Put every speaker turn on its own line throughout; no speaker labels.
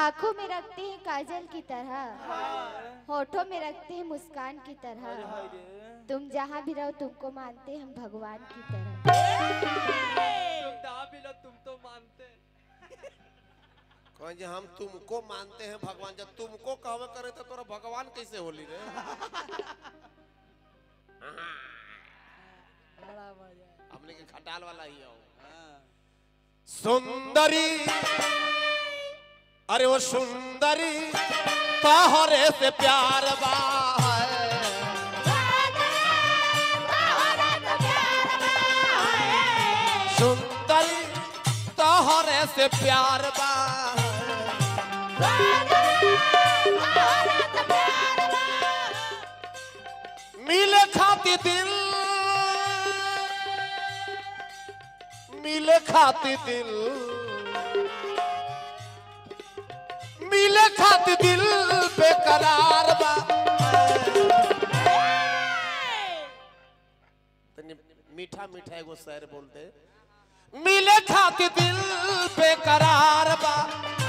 आंखों में रखते हैं काजल की तरह होठों में रखते हैं मुस्कान की तरह तुम जहाँ भी रहो तुमको मानते हैं हम भगवान की तरह
तुम दा भी लो तुम तो मानते
कहें जे हम तुमको मानते हैं भगवान जब तुमको कहवे करे तो तोरा भगवान कैसे होली रे
बड़ा मजा
हमने के खटाल वाला ही हो सुंदरी अरे वो सुंदरी तोहरे से प्यार बा सुंदरी तोहरे से प्यार बा मिले खाती दिल मिले खाती दिल मिले खाती दिल बेकरार बा तनी मीठा मीठा एगो शेर बोलते मिले खाती दिल बेकरार बा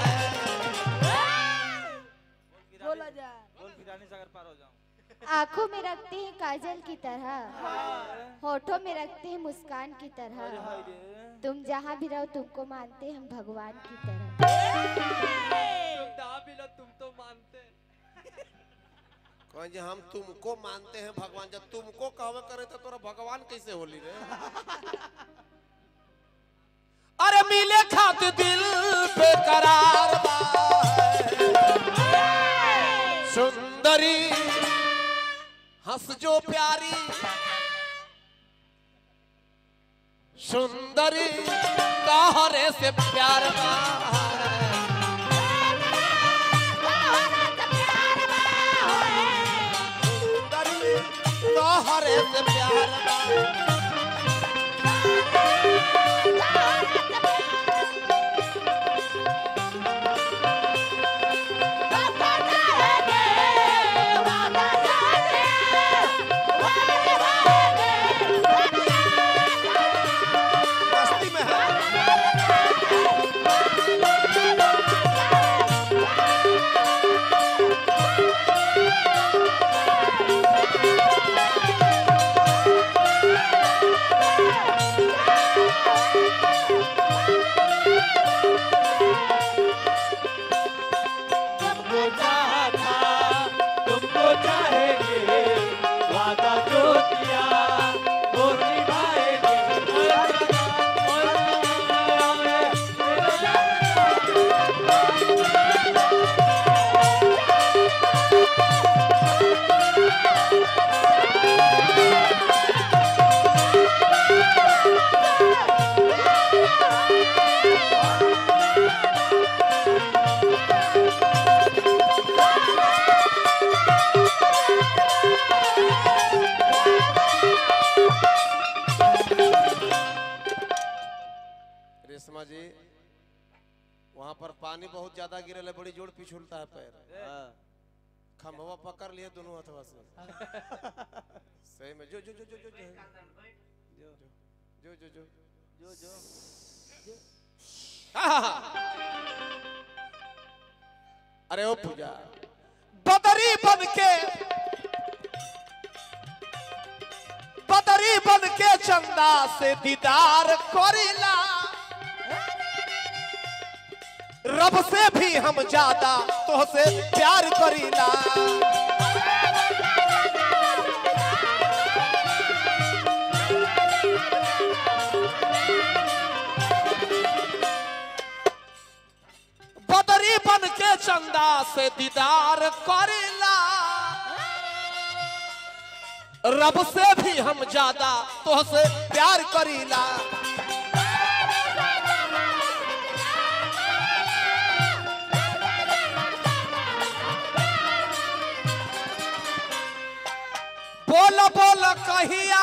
बोला जा
बोल फिरानी सागर पार हो जाऊं
आंखों में रखते हैं काजल की तरह होठों में रखते हैं मुस्कान की तरह तुम जहाँ भी रहो तुमको मानते हैं हम भगवान की तरह
तुम दा भी लो तुम तो मानते
कहें जे हम तुमको मानते हैं भगवान जब तुमको कहवे करे तो तोरा भगवान कैसे होली रे अरे मिले खात दिल बेकरार बा सुंदरी हंस जो प्यारी सुंदरी तोहरे से प्यार बा सुंदरी तोहरे से प्यार बा मस्ती में है
तुमको चाहा था तुमको चाहेंगे वादा जो किया वो निभाएंगे
रेशमा जी वहां पर पानी बहुत ज्यादा गिरल है बड़ी जोर पिछुलता है पैर खम्भवा पकड़ लिए दोनों हथवा से सही में जो जो जो जो जो जो जो जो जो
जो जो
अरे ओ पूजा बदरी बन के बदरी बन के चंदा से दीदार करीला रब से भी हम ज्यादा तो से प्यार करीला बदरी बन के चंदा से दीदार करेला रब से भी हम ज्यादा तो से प्यार करीला बोल बोल कहिया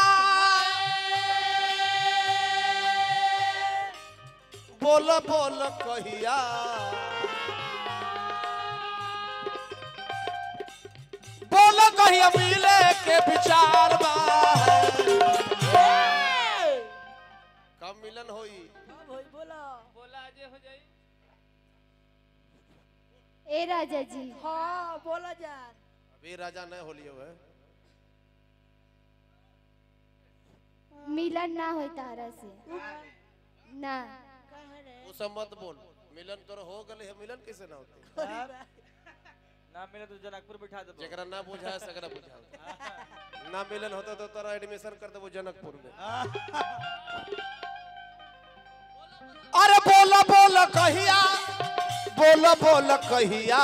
बोल बोल कहिया बोल कहिया मिले के विचार बा कब मिलन होई
हाँ भाई बोला
बोला आज हो जाई
ए राजा जी
हाँ बोला जान
अभी राजा नहीं होलियो है
मिलन ना हो तारा से ना
कहे रे
वो सब मत बोल मिलन तोर हो गले है मिलन कैसे ना होते
ना मिले तो जनकपुर बिठा दे
जकरा ना बुझाए सकरा बुझाए ना मिलन होता तो तोरा एडमिशन कर देबो जनकपुर में अरे बोला बोला कहिया बोला बोला कहिया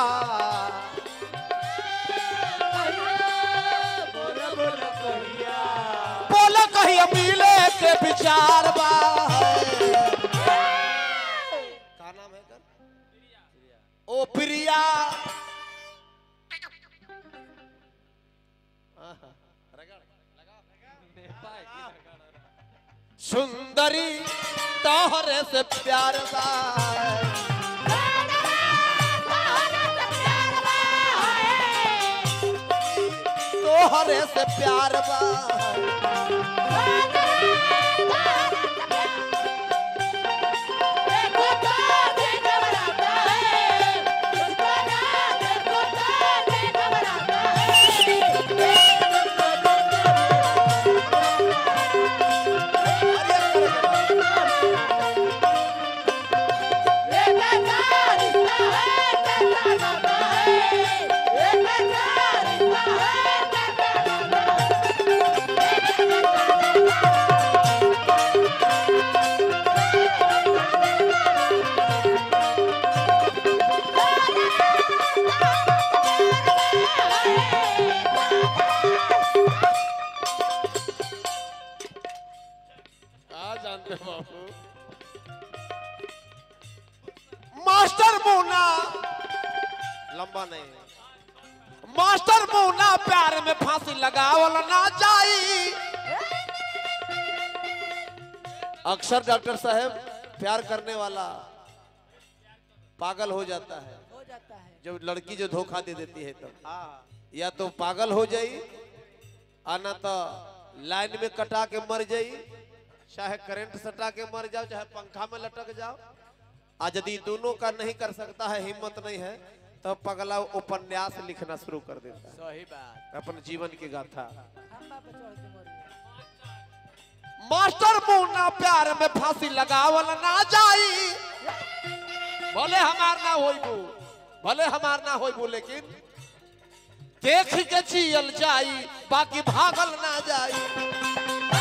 बोला कहिया मिले के विचार बा का नाम है कर ओ प्रिया आहा, रगड़, लगा। सुंदरी तोहरे से प्यार बा तोहरे से प्यार बा आ जानते हो बाबू मास्टर मोना लंबा नहीं है मास्टर मोना प्यार में फांसी लगावल ना जाई अक्सर डॉक्टर साहब प्यार करने वाला पागल हो जाता है
हो जाता है
जब लड़की जो धोखा दे देती है तब या तो पागल हो जाई आना तो लाइन में कटा के मर जाई चाहे करंट सटा के मर जाओ चाहे पंखा में लटक जाओ आ यदि दोनों का नहीं कर सकता है हिम्मत नहीं है तो पगला उपन्यास लिखना शुरू कर देता है
सही बात
अपन जीवन की गाथा
खंबा पे चढ़ के मर गया
मास्टर मुन्ना प्यार में फांसी लगावल ना जाई भले हमार ना होइबू भले हमार ना होइबू लेकिन देख के जियल जाई बाकी भागल ना जाई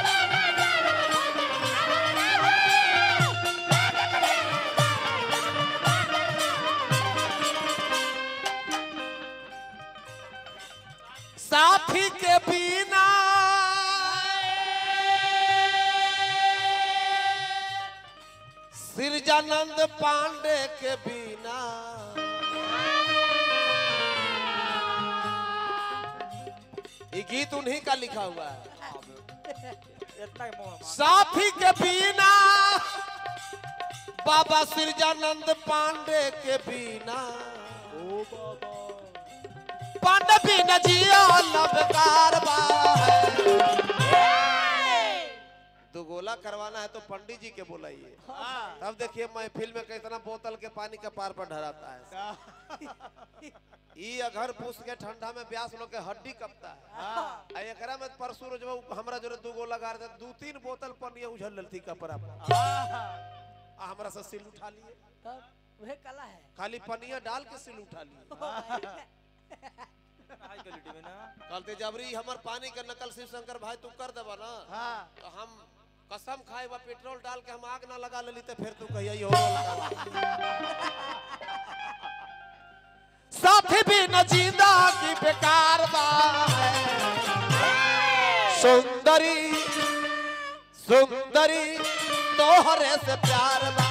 साथी के बिना सिरजानंद पांडे के बिना ये गीत उन्हीं का लिखा हुआ है
इतना मोह
साथी के बिना बाबा सिरजानंद पांडे के बिना पांडे बिना जिया लबकार बा तो गोला करवाना है तो पंडित जी के बुलाइए तब देखिए महफिल में कितना बोतल के पानी के पार पर ढराता है ई अगर पूछ के ठंडा में ब्यास लोग के हड्डी कपता है आ एकरा में परसू रोज हमरा जोरे दू गो लगा रहे दू तीन बोतल पानी उझल ललथी कपड़ा पर आ हमरा से सिल उठा लिए
तब वह कला है
खाली पनिया डाल के सिल उठा लिए
हाई क्वालिटी में ना
कहते जबरी हमर पानी के नकल शिव शंकर भाई तू कर देबा ना तो हम कसम खाए बा पेट्रोल डाल के हम आग ना लगा लेली तो फिर तू कहिया यो साथी भी न जिंदा की बेकार बा सुंदरी सुंदरी तोहरे से प्यार बा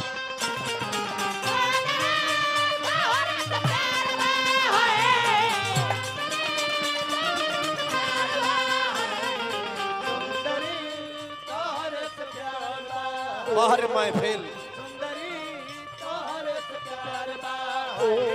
महर महफिल
सुंदरी तोहरे से प्यार बा
ओ